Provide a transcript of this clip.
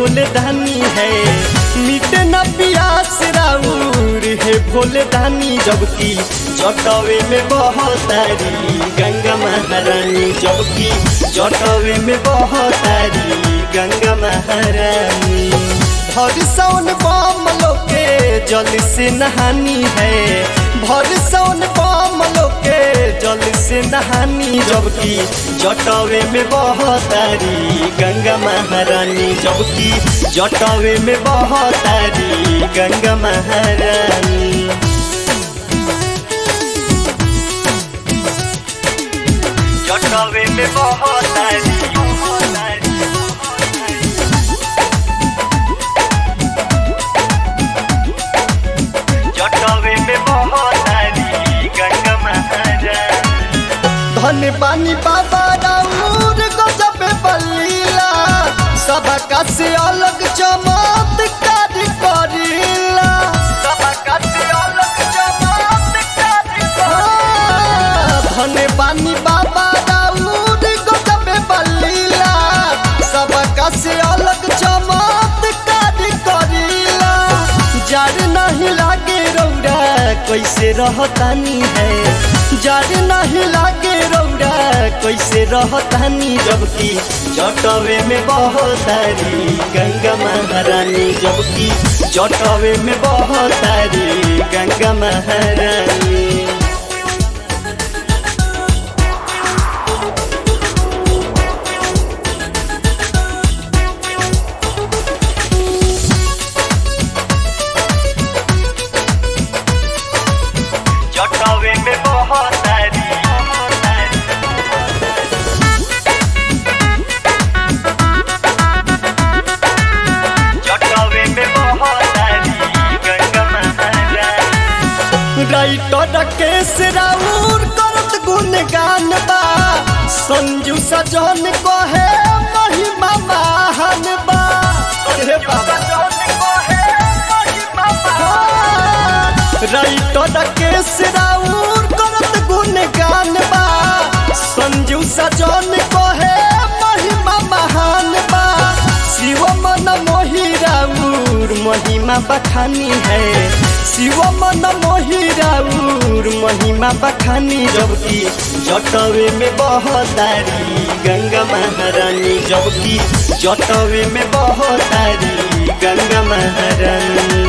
भोले दानी है मिटे न पियास राउर है भोले दानी जबकि जटवे में बहतारी गंगा महारानी जबकि जटवे में बहतारी गंगा महारानी भर सौन बम लोके जल से नहानी है भर सौन बम लोके जल से नहानी जबकि जटवे में बहतारी गंगा महारानी जबकि जटवे में बहतारी गंगा महारानी जटवे में बहतारी जटवे में बहतारी गंगा महारानी धन पानी बाबा राउर गजब बलीला सबका से अलग चमत्कार करीला सबका से अलग चमत्कार करीला धन पानी बाबा राउर गजब बलीला सबका से अलग चमत्कार करीला जड़ नहीं लागे रौरा कैसे रहतानी है जड़ नहीं लागे रौरा कैसे रहतानी जबकि जटवे में बहतारी गंगा महारानी जबकि जटवे में बहतारी गंगा महारानी जटवे में बहतारी जटवे में बहतारी गंगा महारानी राइटर केस राउर करत गुणगान बा संजू सजन कहे महिमा महान बा अरे बाबा राइटर केस राउर करत गुणगान बा संजू सजन कहे महिमा महान बा शिव मन मोहि राउर महिमा बखानी है शिव मन मोहि राउर महिमा बखानी जबकि जटवे में बहतारी गंगा महारानी जबकि जटवे में बहतारी गंगा महारानी